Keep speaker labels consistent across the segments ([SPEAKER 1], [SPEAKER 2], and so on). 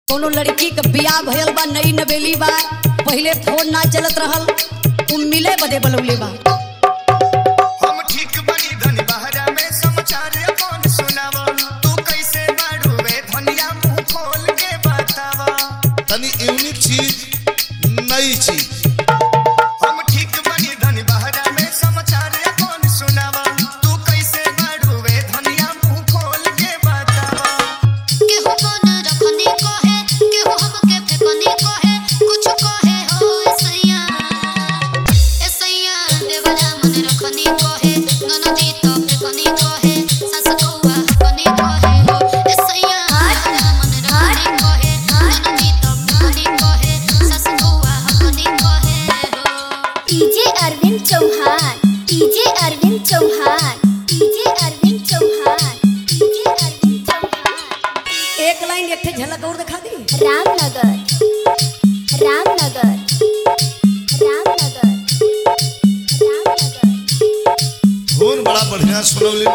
[SPEAKER 1] कोनो लड़की के बियाह भयल बा नई नवेली बा पहिले फोन ना चलत रहल उ मिले बदे बलौले बा
[SPEAKER 2] हम ठीक बनी धनी बहरा में समाचार अपन सुनावा तू कैसे बाड़ू वे धनिया मुंह खोल के बतावा
[SPEAKER 3] तनी यूनिक चीज नई चीज
[SPEAKER 2] हम ठीक बनी धनी बहरा में समाचार अपन सुनावा तू कैसे बाड़ू वे धनिया मुंह खोल के बतावा
[SPEAKER 4] केहू कोन रखनी कहे केहू हमके फेकनी कहे कुछ कहे हो ऐसैया ऐसैया देवरा मन रखनी कहे ननदी तो फेकनी कहे सास कौआ हकनी कहे हो ऐसैया देवरा मन रखनी कहे ननदी तो फेकनी कहे सास कौआ हकनी कहे हो
[SPEAKER 5] DJ Arvind Chauhan DJ Arvind Chauhan DJ Arvind Chauhan DJ Arvind Chauhan
[SPEAKER 1] एक लाइन एक ठे झलक और दिखा दी
[SPEAKER 5] रामनगर रामनगर रामनगर रामनगर
[SPEAKER 3] धुन बड़ा बढ़िया सुनौले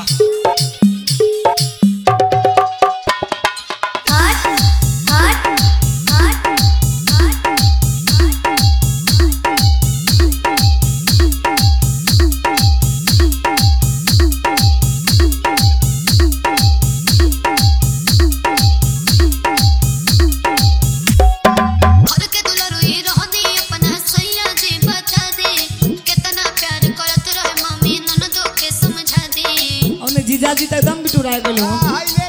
[SPEAKER 5] हट हट हट
[SPEAKER 4] घर के दुलरुई रहनी अपना सैया जी बता दे कितना प्यार करत रहे मम्मी ननदो के समझा दे
[SPEAKER 1] और जीजाजी तो एकदम बिटुराए गेल हो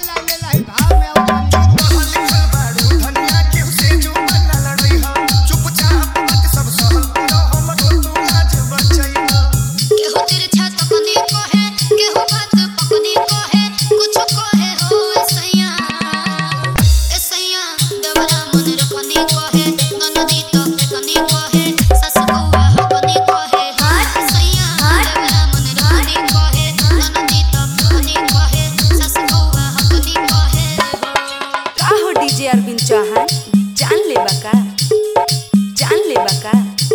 [SPEAKER 2] पढ़ल लिखल बाड़ू धनिया केहू से जो मन लड़ई हा चुपचाप बात सब सहल करो हमरो तू आज बचैहा
[SPEAKER 4] केहू तिरछा तकनी कहे केहू बात पकनी कहे कुछ कहे हो ऐसैया ऐसैया देवरा मन रखनी कहे ननदी तो फेकनी कहे सास कौआ हकनी कहे ऐसैया देवरा मन रखनी कहे ननदी तो फेकनी कहे सास कौआ हकनी कहे हो
[SPEAKER 6] का हो डीजे अरविंद चौहान जान ले बका जान ले बका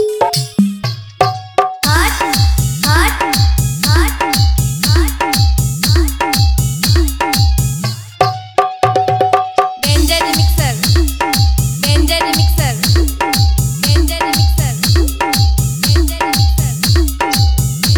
[SPEAKER 5] हट हट हट
[SPEAKER 6] danger mixer danger mixer danger mixer danger mixer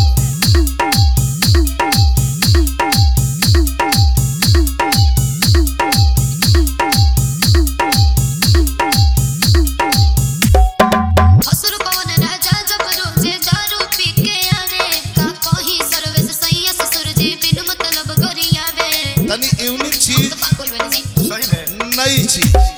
[SPEAKER 4] असुर पवन राजा जब रोजे दारू पी के आवे का कहीं सर्वेश सैया ससुर जी बिन मतलब गरियावे
[SPEAKER 3] तनी यूनिक चीज
[SPEAKER 4] पागल बनी
[SPEAKER 2] सही में
[SPEAKER 3] नई चीज